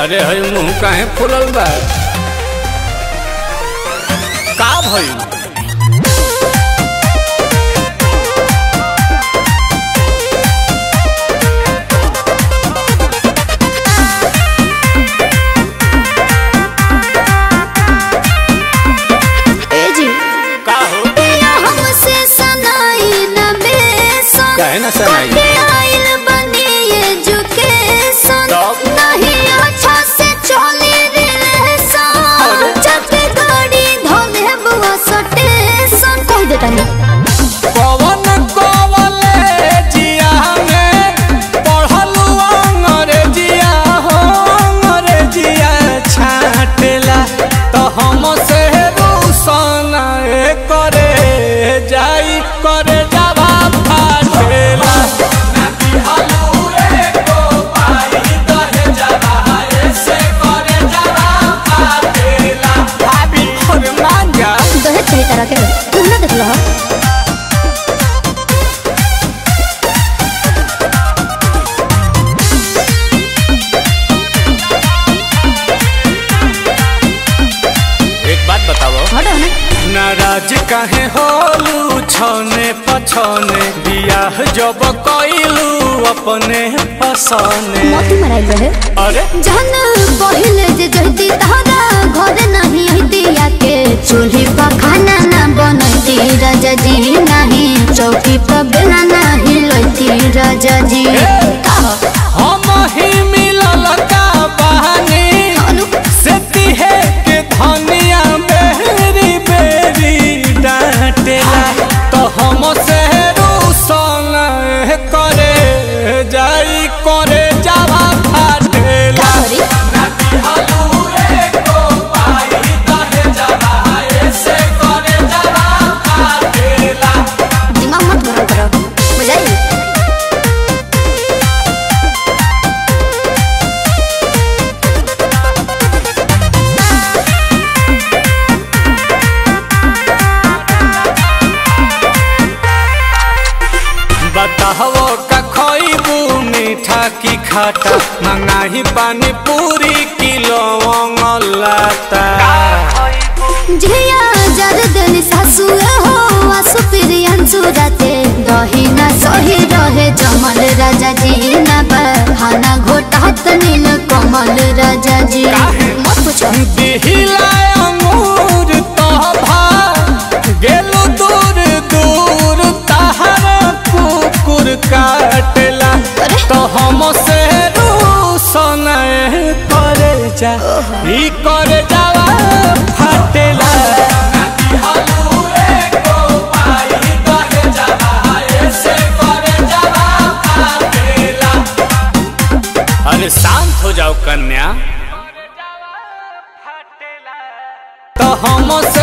अरे हई मुंह काहे फुलल बा का भइल ए जी का हो पिया हमसे सनाई न बेसन काहे ना सनाई? कटे आइल बनी एजुकेशन तब? नहीं अच्छा से चली रिलेशन अरे? जब गाड़ी धोले बुआ सटेशन कह देता नहीं कवन कॉलेजिया में पढ़लू अंग्रेजिया हो अंग्रेजिया छाटेला तो हम से रूसन करे जाई करे जावा फाटेला भाभी और मांगा दहेज सही तरह के तुम ना देख लो एक बात बताओ हटो ना नाराज काहे होलू छने पछने बियाह जब कइलू अपने पसने मोती मराई रहे अरे जहन पहिले जे जहती तहरा घर नहीं हती के चूल्ही पर खाना ना बनती राजा जी नहीं चौकी पर बेला नहीं लती राजा जी कहो, हम ही मिलल का बहानी अनु, से तिहे के धनिया बेरी बेरी डांटेला तो हम से रूसन करे जाई करे जावा फाटेला का करी? दिमाग मत गरम करो बुझाई बताहो का खइबू मीठा की खाटा मंगाही पानी पूरी किलो लाता झिया जर देली सासु हो आसु प्रियंसु राते दही ना सही रहे जमल राजा जी ना बहाना घोटात नील कमल राजा जी काहे? मत पूछो दिहिला अंगूर तोभा गेलु दूर दूर तहर कुकुर काटला अरे? तो हम से रूसन करे जा ई करे जावा फाटेला अरे शांत हो जाओ कन्या तो हम से